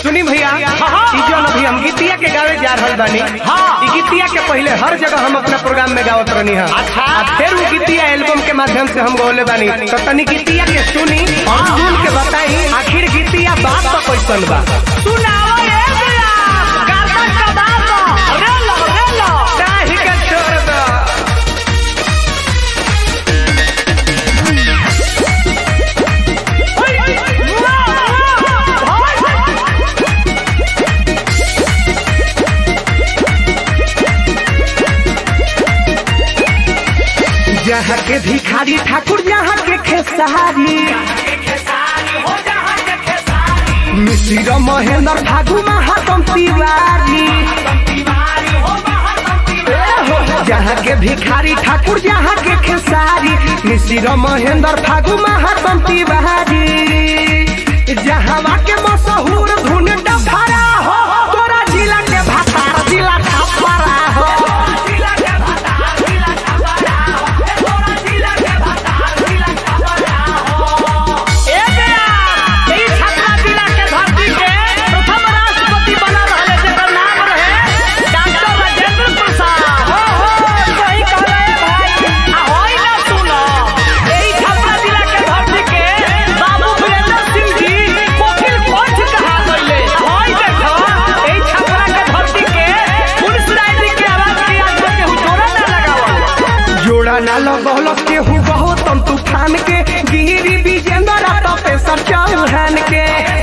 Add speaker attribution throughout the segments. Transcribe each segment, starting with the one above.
Speaker 1: सुनी भैया ई जौन अभी हम गीतिया के गावे जा रहल बानी ई गीतिया के पहले हर जगह हम अपना प्रोग्राम में गावत रहनी है
Speaker 2: अच्छा।
Speaker 1: आ फिर वो गीतिया एल्बम के माध्यम से हम गौले बानी तो तनी गीतिया के सुनी और सुन के बताई आखिर गीतिया बात तो कैसन बा
Speaker 2: सुनावा रे भैया गाता कबाब रे लो रे लो
Speaker 1: काहे के छोड़ दो जहाँ के भिखारी ठाकुर जहाँ के खेसारी मिश्र महेंद्र फागु महातम तिवारी जहाँ के भिखारी ठाकुर जहाँ के खेसारी मिश्र महेंद्र फागु महातम तिवारी जहाँ के मशहूर धुन डफरा हो तोरा जिला के भातार जिला खपरा हो
Speaker 2: ए भैया ई छपरा जिला के धरती के प्रथम राष्ट्रपति बना रहले जेकर नाम रहे डॉक्टर राजेंद्र प्रसाद हो हो सही कहले भाई आ होई ना सुनो ई छपरा जिला के धरती के बाबू वीरेंद्र सिंह जी कोकिल पंच कहा गइले होई देखो ई छपरा के धरती के पुलिस राय के आवाज के आज तक केहू जोड़ा ना लगावल
Speaker 1: जोड़ा ना लगौल केहू बहुत तम तूफान के गिरी विजेंद्र तपेश्वर चौहान के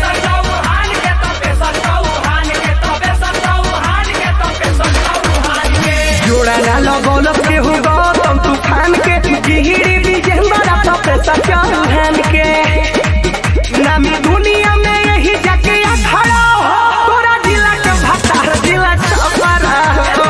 Speaker 1: जोड़ा ना लगौल केहू गौतम तूफान के गिरी विजेंद्र तपेश्वर चौहान के नामी दुनिया में यही जाके खड़ा हो तोरा जिला के भतार जिला छपरा हो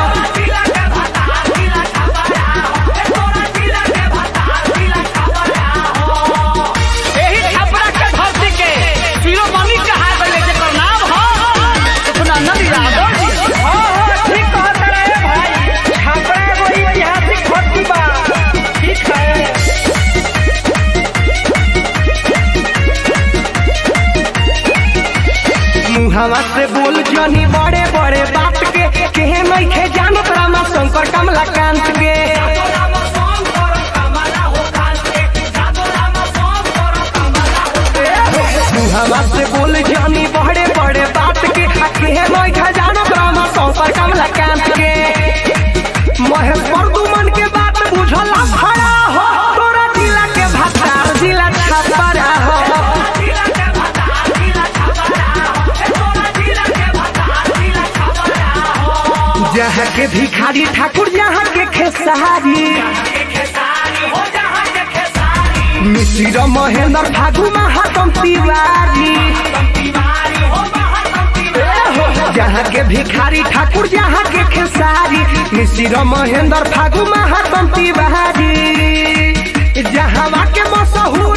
Speaker 2: एही छपरा के धरती के शिरोमणि कहा गइले जेकर नाम हो अपना नदी यादव जी
Speaker 1: हाँ, हाँ, ठीक कहत रहे भाई। छपरा एगो ऐतिहासिक धरती बा। ठीक है। मुहावा से बोल जनी बड़े बड़े बात के केहे नइखे जानत रामा शंकर कमलाकांत के मुहावा से बोल जनी बड़े बड़े बात के आ केहे नइखे जानत रामा शंकर कमलाकांत के महेश प्रदुमन के बात बुझल खड़ा हो तोरा जिला के भतार जिला छपरा हो जहाँ के भिखारी ठाकुर जहाँ के खेसारी मिश्र महेंद्र फागु महातम तिवारी जहाँ के भिखारी ठाकुर जहाँ के खेसारी मिश्र महेंद्र फागु महातम तिवारी जहाँ के मशहूर